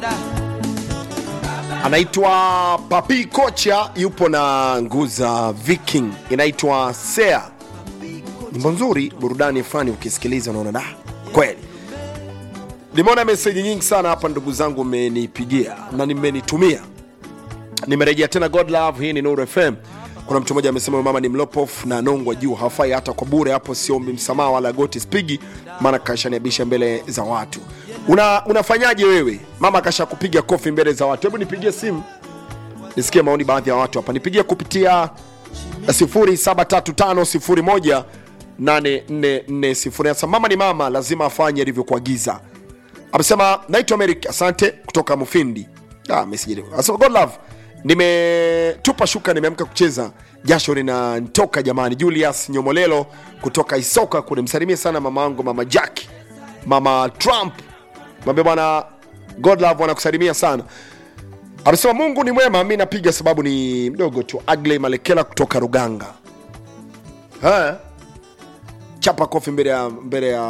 anaitwa Papi Kocha, yupo na Nguza Viking, inaitwa Sea. Nyimbo nzuri, burudani fulani, ukisikiliza unaona da, kweli. Nimeona meseji nyingi sana hapa, ndugu zangu, mmenipigia na nimenitumia. Nimerejea tena God Love, hii ni Nuru FM. Kuna mtu mmoja amesema huyu mama ni mlopof na nongwa juu, hafai hata kwa bure. Hapo siombi msamaha wala goti spigi, maana kashaniabisha mbele za watu. Una, unafanyaje wewe? Mama kasha kupiga kofi mbele za watu. Hebu nipigie simu nisikie maoni baadhi ya watu hapa. Nipigie kupitia 0735018440. Sasa mama ni mama, lazima afanye alivyokuagiza. Amesema naitwa Americ, asante kutoka Mufindi. Ah, message. Asema God love. Nimetupa shuka, nimeamka kucheza, jasho linanitoka jamani. Julius Nyomolelo kutoka Isoka kule, msalimie sana mama wangu, mama Jack, mama Trump, mwambie bwana God love wanakusalimia sana. Amesema Mungu ni mwema, mi napiga sababu ni mdogo tu. Agley Malekela kutoka Ruganga. Ha? Chapa kofi mbele ya mbele ya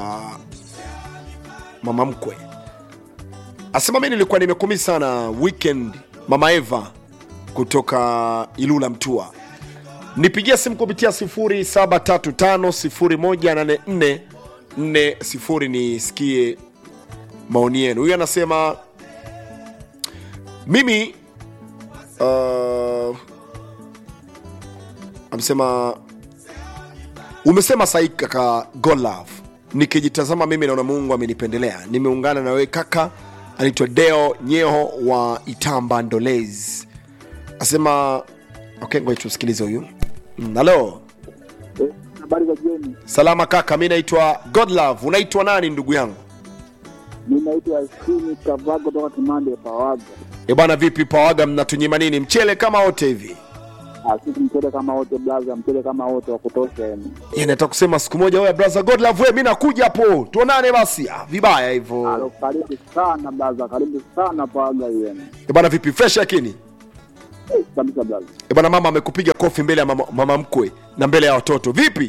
mama mkwe. Asema mi nilikuwa nimekumi sana weekend. Mama Eva kutoka Ilula Mtua, nipigia simu kupitia 0735018440 nisikie maoni yenu. Huyu anasema mimi uh, amesema umesema sahi kaka Golove, nikijitazama mimi naona Mungu amenipendelea, nimeungana na wewe kaka. Anaitwa Deo Nyeho wa Itamba Ndolezi, asema okay, ngoja tusikilize huyu. Mm, Halo, Eh, Habari za jioni. salama kaka, mi naitwa Godlove. Unaitwa nani ndugu yangu? Mi naitwa Skini Kavago toka Kimande Pawaga. E bwana, vipi Pawaga, mnatunyima nini? Mchele kama wote hivi? Ah, Sisi mchele kama wote blaza, mchele kama wote wa kutosha yani. Yani nataka kusema siku moja, wewe brother Godlove, wewe, mi nakuja hapo tuonane basi. Ah, vibaya hivyo. Alo, karibu sana blaza, karibu sana Pawaga hiyo yani. E bwana, vipi fresh lakini? Eh, kabisa blaza. E bwana, mama amekupiga kofi mbele ya mama, mama mkwe na mbele ya watoto. Vipi?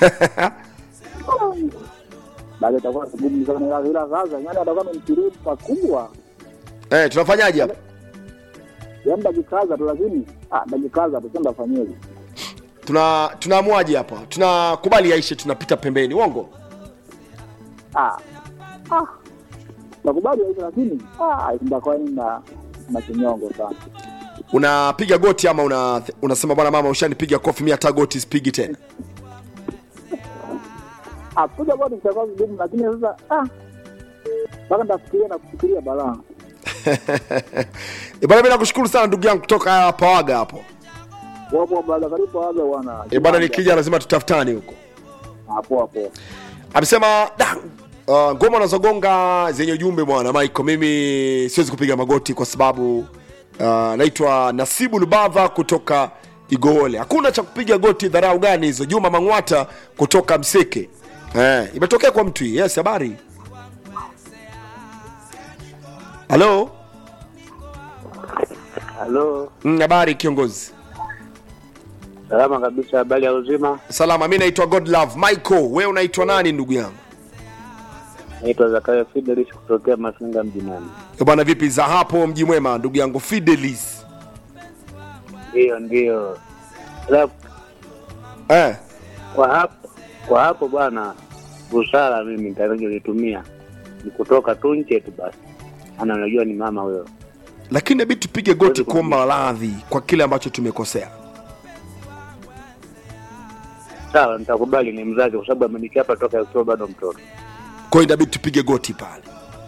Baada itakuwa ngumu sana ila ila sasa yani atakuwa amemtirimu pakubwa. Eh, tunafanyaje hapa? Yaani dakikaza tu lakini ah dakikaza tu sema fanyeje. Tuna tunaamuaje hapa? Tunakubali yaishe, tunapita pembeni. Uongo? Ah. Ah. Nakubali hizo lakini ah itakuwa ni na na kinyongo sana. Unapiga goti ama una, unasema bwana mama ushanipiga kofi, mi hata goti sipigi tena. Ah, kuja bado itakuwa vigumu lakini sasa ah mpaka ndafikiria na kufikiria balaa. E bwana, mi nakushukuru sana ndugu yangu kutoka Pawaga hapo. Wapo bado karibu waga bwana. E bwana, nikija lazima tutafutane huko. Hapo hapo. amesema da uh, ngoma unazogonga zenye ujumbe bwana Michael, mimi siwezi kupiga magoti kwa sababu uh, naitwa Nasibu Lubava kutoka Igoole. Hakuna cha kupiga goti, dharau gani hizo? Juma Mang'wata kutoka Mseke. Eh, imetokea kwa mtu hii. Yes, habari. Halo, Halo, Mm, habari kiongozi. salama kabisa. Habari ya uzima? Salama, mi naitwa Godlove Michael. Wewe unaitwa nani ndugu yangu? Naitwa Zakaria Fidelis kutokea Mafinga mjinani. Eh, Bwana vipi za hapo mji mwema ndugu yangu Fidelis. Ndiyo, ndiyo. Ila Eh. kwa hapo kwa hapo bwana, busara mimi nitakacholitumia ni kutoka tu nje tu basi, ana unajua ni mama huyo. lakini inabidi tupige goti Kweli kuomba radhi kwa kile ambacho tumekosea. Sawa, nitakubali ni mzazi, kwa sababu amenichapa toka akiwa bado mtoto. Kwa hiyo inabidi tupige goti pale.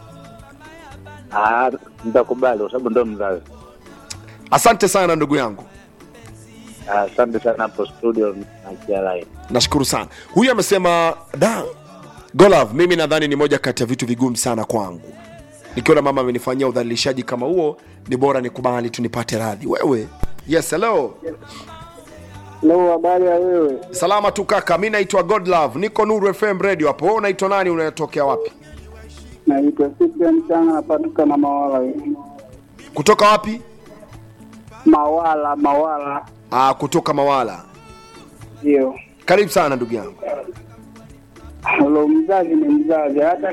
Ah, nitakubali kwa sababu ndo mzazi. Asante sana ndugu yangu, Ah, Asante sana hapo studio na kialai. nashukuru sana. Huyu amesema da Golav, mimi nadhani ni moja kati ya vitu vigumu sana kwangu. Nikiona mama amenifanyia udhalilishaji kama huo, ni bora nikubali tu nipate radhi. Wewe yes, hello, Leo habari ya wewe? salama tu kaka. Mi naitwa Godlove, niko Nuru FM radio hapo. Wewe unaitwa nani? Unatokea wapi? Naitwa Cyprian Changa napatuka na Mawala. Kutoka wapi? Mawala, Mawala. Ah, kutoka Mawala. Ndio. Karibu sana ndugu yangu. Halo, mzazi ni mzazi, hata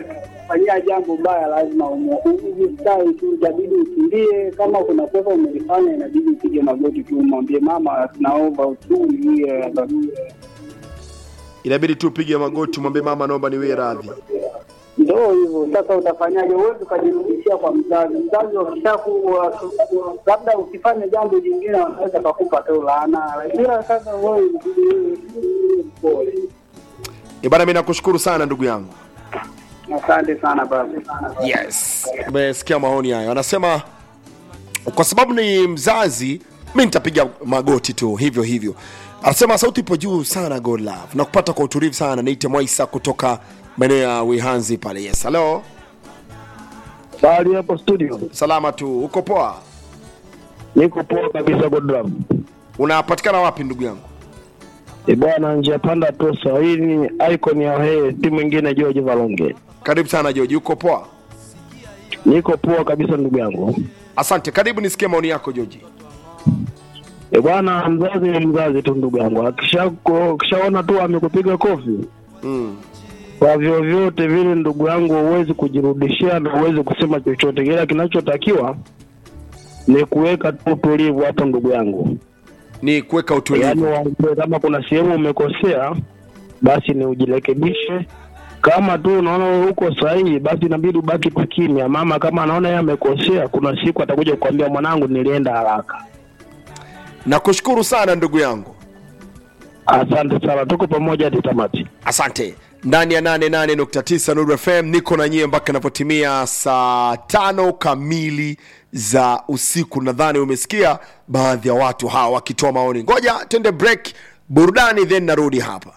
kufanyia jambo baya lazima ujistawi tu, itabidi utulie. Kama kuna kosa umelifanya, inabidi upige magoti tu, umwambie mama, naomba utulie. inabidi tu upige magoti mwambie mama naomba niwie radhi Ndo hivyo sasa, utafanyaje? Huwezi ukajirudishia kwa mzazi. Mzazi wakishakuwa labda ukifanya jambo jingine, wanaweza kakupa tu laana, ila sasa wewe inabidi wewe pole. Eh, bana mi nakushukuru sana ndugu yangu Asante sana baba. yes umesikia maoni hayo anasema kwa sababu ni mzazi mi nitapiga magoti tu hivyo hivyo anasema sauti ipo juu sana god love na kupata kwa utulivu sana naite mwaisa kutoka maeneo ya wihanzi pale yes halo Bali hapo studio salama tu uko poa niko poa kabisa Godram. unapatikana wapi ndugu yangu E bwana, njia panda tosa. Hii ni icon ya he, si mwingine George Valonge. karibu sana joji uko poa Niko poa kabisa ndugu yangu. asante karibu nisikie maoni yako joji E bwana, mzazi ni mzazi tu ndugu yangu, akisha akishaona tu amekupiga kofi mm. kwa vyovyote vile, ndugu yangu, huwezi kujirudishia na huwezi kusema chochote, ila kinachotakiwa ni kuweka tu utulivu hapo, ndugu yangu. ni kuweka Yaani utulivu waambie kama kuna sehemu umekosea, basi ni ujirekebishe. Kama tu unaona uko sahihi, basi inabidi ubaki tu kimya. Mama kama anaona yeye amekosea, kuna siku atakuja kukwambia mwanangu, nilienda haraka. nakushukuru sana ndugu yangu Asante sana, tuko pamoja hadi tamati. asante ndani ya 88.9 Nuru FM niko na nyie mpaka inapotimia saa tano kamili za usiku. Nadhani umesikia baadhi ya watu hawa wakitoa maoni. Ngoja tende break burudani, then narudi hapa.